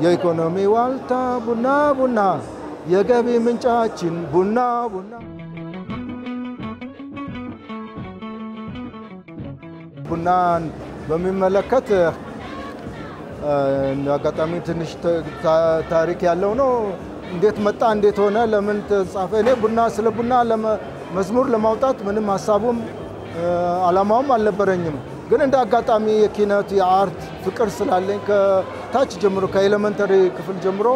የኢኮኖሚ ዋልታ ቡና ቡና የገቢ ምንጫችን ቡና ቡና ቡናን በሚመለከት አጋጣሚ ትንሽ ታሪክ ያለው ነው። እንዴት መጣ፣ እንዴት ሆነ፣ ለምን ተጻፈ? እኔ ቡና ስለ ቡና መዝሙር ለማውጣት ምንም ሀሳቡም አላማውም አልነበረኝም። ግን እንደ አጋጣሚ የኪነት የአርት ፍቅር ስላለኝ ከታች ጀምሮ ከኤሌመንተሪ ክፍል ጀምሮ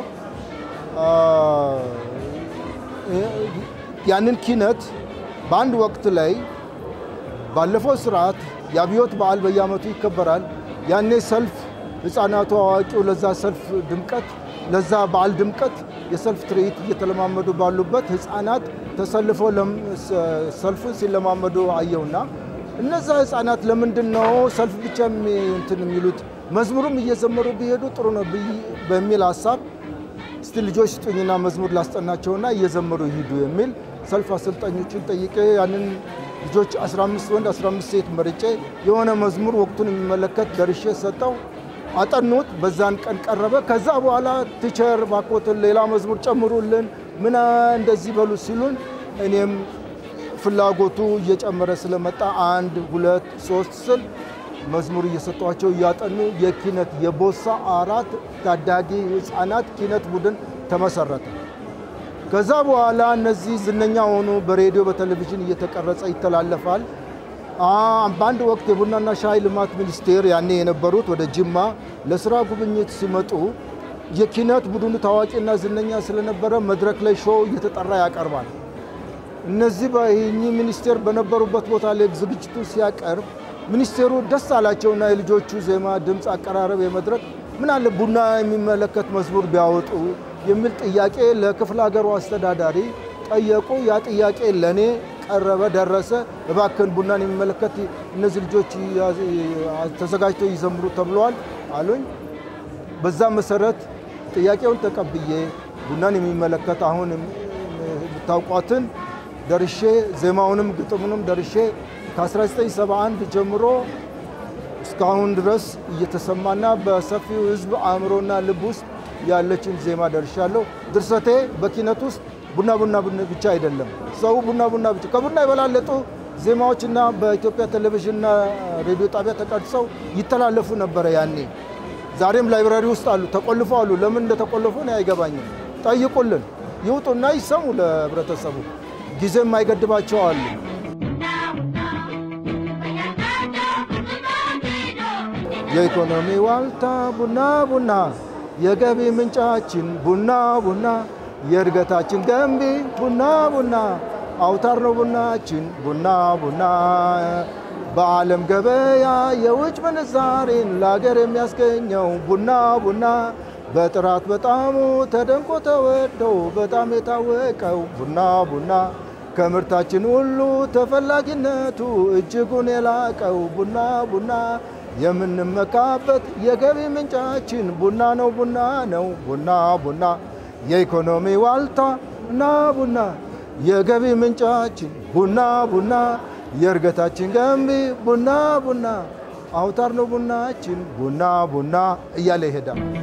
ያንን ኪነት በአንድ ወቅት ላይ ባለፈው ስርዓት የአብዮት በዓል በየዓመቱ ይከበራል። ያኔ ሰልፍ ህፃናቱ፣ አዋቂው ለዛ ሰልፍ ድምቀት ለዛ በዓል ድምቀት የሰልፍ ትርኢት እየተለማመዱ ባሉበት ህፃናት ተሰልፈው ሰልፉን ሲለማመዱ አየውና እነዛ ህፃናት ለምንድን ነው ሰልፍ ብቻ እንትን የሚሉት መዝሙሩም እየዘመሩ ቢሄዱ ጥሩ ነው በሚል ሀሳብ እስቲ ልጆች ስጡኝና መዝሙር ላስጠናቸውና እየዘመሩ ይሂዱ የሚል ሰልፍ አሰልጣኞችን ጠይቄ ያንን ልጆች 15 ወንድ 15 ሴት መርጬ የሆነ መዝሙር ወቅቱን የሚመለከት ደርሼ ሰጠው። አጠኑት። በዛን ቀን ቀረበ። ከዛ በኋላ ቲቸር ባኮትን ሌላ መዝሙር ጨምሩልን ምን እንደዚህ በሉ ሲሉን እኔም ፍላጎቱ እየጨመረ ስለመጣ አንድ ሁለት ሶስት ስል መዝሙር እየሰጧቸው እያጠኑ የኪነት የቦሳ አራት ታዳጊ ህፃናት ኪነት ቡድን ተመሰረተ። ከዛ በኋላ እነዚህ ዝነኛ ሆኑ። በሬዲዮ በቴሌቪዥን እየተቀረጸ ይተላለፋል። በአንድ ወቅት የቡናና ሻይ ልማት ሚኒስቴር ያኔ የነበሩት ወደ ጅማ ለስራ ጉብኝት ሲመጡ የኪነት ቡድኑ ታዋቂና ዝነኛ ስለነበረ መድረክ ላይ ሾው እየተጠራ ያቀርባል። እነዚህ በይህ ሚኒስቴር በነበሩበት ቦታ ላይ ዝግጅቱ ሲያቀርብ ሚኒስቴሩ ደስ አላቸውና የልጆቹ ዜማ፣ ድምፅ፣ አቀራረብ የመድረክ ምን አለ ቡና የሚመለከት መዝሙር ቢያወጡ የሚል ጥያቄ ለክፍለ ሀገሩ አስተዳዳሪ ጠየቁ። ያ ጥያቄ ለእኔ ቀረበ፣ ደረሰ። እባክን ቡናን የሚመለከት እነዚህ ልጆች ተዘጋጅተው ይዘምሩ ተብለዋል አሉኝ። በዛ መሰረት ጥያቄውን ተቀብዬ ቡናን የሚመለከት አሁን የምታውቋትን ደርሼ ዜማውንም ግጥሙንም ደርሼ ከ1971 ጀምሮ እስካሁን ድረስ እየተሰማና በሰፊው ሕዝብ አእምሮና ልብ ውስጥ ያለችን ዜማ ደርሻለሁ። ድርሰቴ በኪነት ውስጥ ቡና ቡና ብቻ አይደለም። ሰው ቡና ቡና ብቻ ከቡና የበላለጡ ዜማዎችና በኢትዮጵያ ቴሌቪዥንና ሬዲዮ ጣቢያ ተቀርጸው ይተላለፉ ነበረ ያኔ። ዛሬም ላይብራሪ ውስጥ አሉ፣ ተቆልፈው አሉ። ለምን እንደተቆለፉ ነው አይገባኝም። ጠይቁልን፣ ይውጡና ይሰሙ ለህብረተሰቡ። ጊዜ የማይገድባቸው አሉ። የኢኮኖሚ ዋልታ ቡና ቡና የገቢ ምንጫችን ቡና ቡና የእድገታችን ገንቢ ቡና ቡና አውታር ነው ቡናችን ቡና ቡና በዓለም ገበያ የውጭ ምንዛሬን ለሀገር የሚያስገኘው ቡና ቡና በጥራት በጣሙ ተደንቆ ተወደው በጣም የታወቀው ቡና ቡና ከምርታችን ሁሉ ተፈላጊነቱ እጅጉን የላቀው ቡና ቡና የምንመካበት የገቢ ምንጫችን ቡና ነው ቡና ነው ቡና ቡና የኢኮኖሚ ዋልታ ቡና ቡና የገቢ ምንጫችን ቡና ቡና የእድገታችን ገንቢ ቡና ቡና አውታር ነው ቡናችን ቡና ቡና እያለ ይሄዳል።